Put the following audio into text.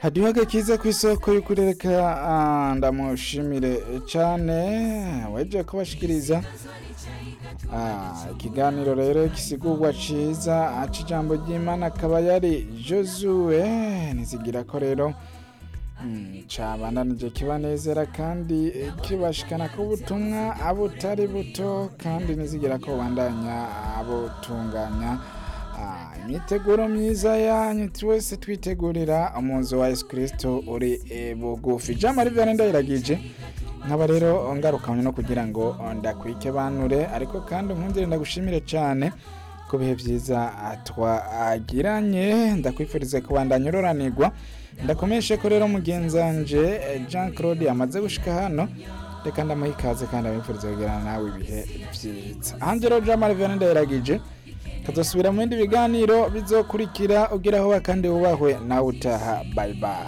hadiho kiza ku isoko y'ukurereka ndamushimire cyane weje kubashikiriza ikiganiro rero gisigurwa ciza aca ijambo ry'imana akaba yari josue ntizigira ko rero cabandanije kibanezera kandi kibashikana ko ubutumwa abutari buto kandi nizigira ko bandanya abutunganya imyiteguro myiza yanyu twese twitegurira umunsi wa yesu kirisito uri bugufi ijambo rivyane ndayiragije nkaba rero ngarukanye no kugira ngo ndakwike banure ariko kandi nkundire ndagushimire cyane ku bihe byiza twagiranye ndakwifuriza kubandanya uroranirwa ndakomeshe ko rero mugenzanje jean claude yamaze gushika hano reka ndamuha ikaze kandi abifuriza kugirana nawe ibihe byiza hanze rero jean marie vianney ndayiragije kazosubira mu bindi biganiro bizokurikira ugiraho kandi wubahwe nawe utaha bye bye